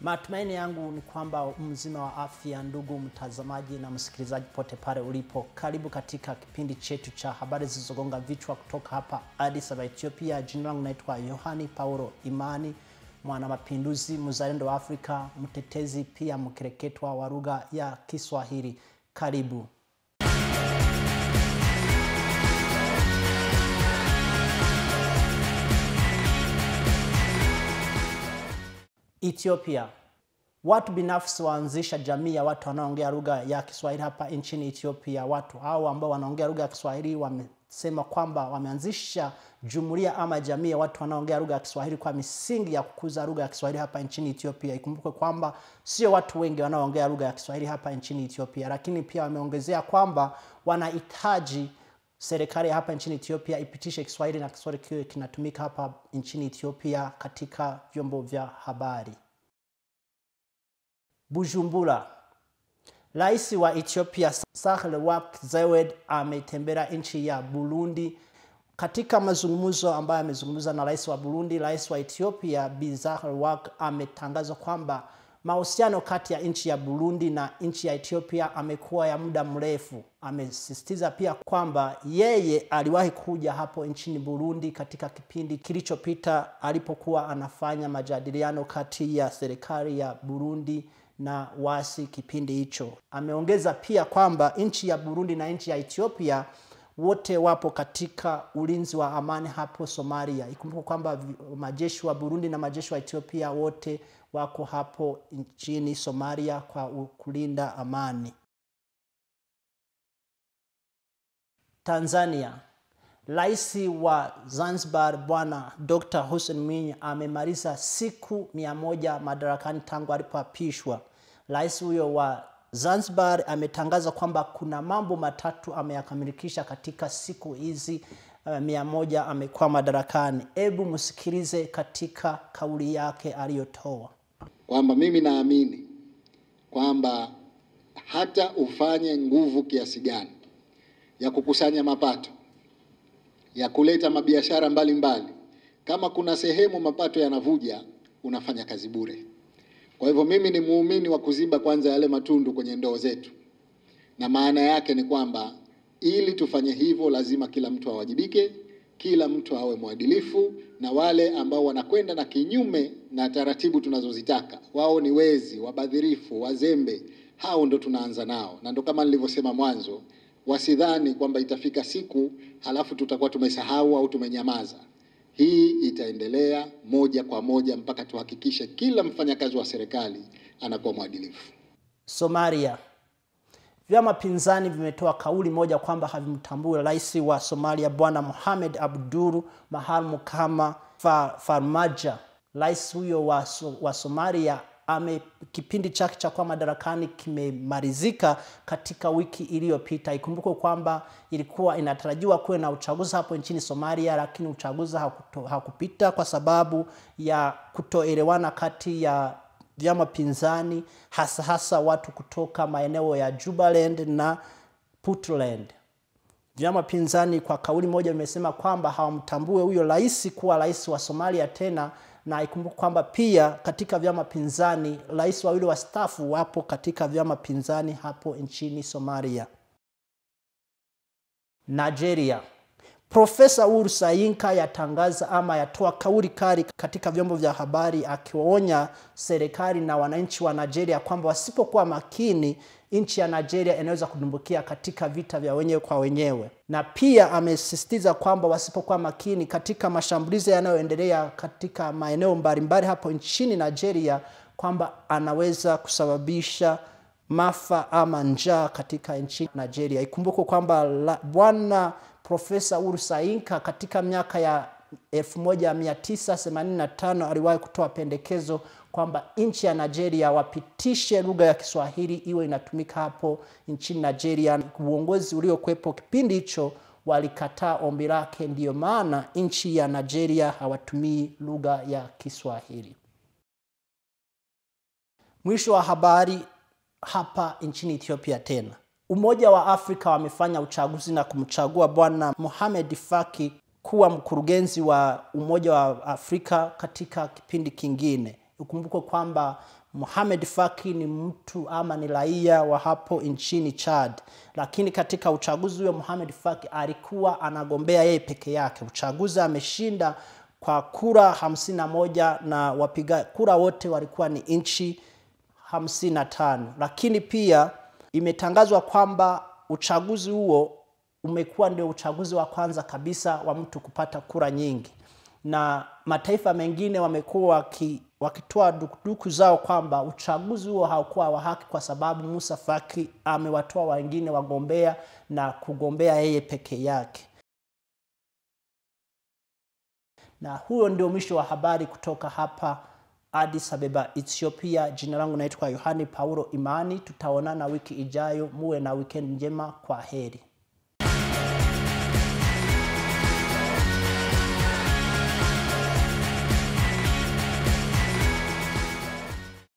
Matumaini yangu ni kwamba mzima wa afya, ndugu mtazamaji na msikilizaji pote pale ulipo. Karibu katika kipindi chetu cha habari zilizogonga vichwa kutoka hapa Addis Ababa, Ethiopia. Jina langu naitwa Yohani Paulo Imani, mwana mapinduzi, mzalendo wa Afrika, mtetezi pia mkereketwa wa lugha ya Kiswahili. Karibu. Ethiopia. Watu binafsi waanzisha jamii ya watu wanaoongea lugha ya Kiswahili hapa nchini Ethiopia. Watu hao ambao wanaongea lugha ya Kiswahili wamesema kwamba wameanzisha jumuiya ama jamii ya watu wanaoongea lugha ya Kiswahili kwa misingi ya kukuza lugha ya Kiswahili hapa nchini Ethiopia. Ikumbuke kwamba sio watu wengi wanaoongea lugha ya Kiswahili hapa nchini Ethiopia, lakini pia wameongezea kwamba wanahitaji serikali hapa nchini Ethiopia ipitishe Kiswahili na Kiswahili kiwe kinatumika hapa nchini Ethiopia katika vyombo vya habari. Bujumbura. Rais wa Ethiopia Sahle-Work Zewde ametembelea nchi ya Burundi. Katika mazungumzo ambayo amezungumza na rais wa Burundi, rais wa Ethiopia Bi Sahle-Work ametangaza kwamba mahusiano kati ya nchi ya Burundi na nchi ya Ethiopia amekuwa ya muda mrefu. Amesisitiza pia kwamba yeye aliwahi kuja hapo nchini Burundi katika kipindi kilichopita alipokuwa anafanya majadiliano kati ya serikali ya Burundi na wasi kipindi hicho. Ameongeza pia kwamba nchi ya Burundi na nchi ya Ethiopia wote wapo katika ulinzi wa amani hapo Somalia. Ikumbuka kwamba majeshi wa Burundi na majeshi wa Ethiopia wote wako hapo nchini Somalia kwa kulinda amani. Tanzania. Rais wa Zanzibar Bwana Dr. Hussein Mwinyi amemaliza siku mia moja madarakani tangu alipoapishwa. Rais huyo wa Zanzibar ametangaza kwamba kuna mambo matatu ameyakamilikisha katika siku hizi uh, mia moja amekuwa madarakani. Hebu msikilize katika kauli yake aliyotoa kwamba mimi naamini kwamba hata ufanye nguvu kiasi gani ya kukusanya mapato ya kuleta mabiashara mbalimbali, kama kuna sehemu mapato yanavuja, unafanya kazi bure. Kwa hivyo mimi ni muumini wa kuziba kwanza yale matundu kwenye ndoo zetu, na maana yake ni kwamba ili tufanye hivyo, lazima kila mtu awajibike, kila mtu awe mwadilifu, na wale ambao wanakwenda na kinyume na taratibu tunazozitaka, wao ni wezi, wabadhirifu, wazembe, hao ndo tunaanza nao, na ndo kama nilivyosema mwanzo, wasidhani kwamba itafika siku halafu tutakuwa tumesahau au tumenyamaza. Hii itaendelea moja kwa moja mpaka tuhakikishe kila mfanyakazi wa serikali anakuwa mwadilifu. Somalia. Vyama pinzani vimetoa kauli moja kwamba havimtambui rais wa Somalia Bwana Mohamed Abdul Mahamu kama fa, Farmaja. Rais huyo wa, wa Somalia ame kipindi chake cha kuwa madarakani kimemalizika katika wiki iliyopita. Ikumbukwe kwamba ilikuwa inatarajiwa kuwe na uchaguzi hapo nchini Somalia, lakini uchaguzi hakuto, hakupita kwa sababu ya kutoelewana kati ya vyama pinzani, hasa hasa watu kutoka maeneo ya Jubaland na Puntland. Vyama pinzani kwa kauli moja vimesema kwamba hawamtambue huyo rais kuwa rais wa Somalia tena na ikumbuka kwamba pia katika vyama pinzani rais wawili wastaafu wapo katika vyama pinzani hapo nchini Somalia. Nigeria. Profesa Uhuru Sayinka yatangaza ama yatoa kauli kali katika vyombo vya habari akiwaonya serikali na wananchi wa Nigeria kwamba wasipokuwa makini nchi ya Nigeria inaweza kudumbukia katika vita vya wenyewe kwa wenyewe, na pia amesisitiza kwamba wasipokuwa makini katika mashambulizi yanayoendelea katika maeneo mbalimbali hapo nchini Nigeria, kwamba anaweza kusababisha maafa ama njaa katika nchi Nigeria. Ikumbukwe kwamba bwana Profesa Uhuru Sayinka katika miaka ya 1985 aliwahi kutoa pendekezo kwamba nchi ya Nigeria wapitishe lugha ya Kiswahili iwe inatumika hapo nchini Nigeria. Uongozi uliokuwepo kipindi hicho walikataa ombi lake, ndiyo maana nchi ya Nigeria hawatumii lugha ya Kiswahili. Mwisho wa habari hapa nchini Ethiopia tena. Umoja wa Afrika wamefanya uchaguzi na kumchagua Bwana Mohamed Faki kuwa mkurugenzi wa Umoja wa Afrika katika kipindi kingine. Ukumbuke kwamba Mohamed Faki ni mtu ama ni raia wa hapo nchini Chad, lakini katika uchaguzi huo Mohamed Faki alikuwa anagombea yeye peke yake. Uchaguzi ameshinda kwa kura hamsini na moja na wapiga kura wote walikuwa ni nchi hamsini na tano, lakini pia imetangazwa kwamba uchaguzi huo umekuwa ndio uchaguzi wa kwanza kabisa wa mtu kupata kura nyingi, na mataifa mengine wamekuwa waki, wakitoa dukuduku zao kwamba uchaguzi huo haukuwa wa haki kwa sababu Musa Faki amewatoa wengine wagombea na kugombea yeye peke yake. Na huo ndio mwisho wa habari kutoka hapa Addis Ababa, Ethiopia. Jina langu naitwa Yohani Paulo Imani. Tutaonana wiki ijayo. Muwe na weekend njema. Kwa heri.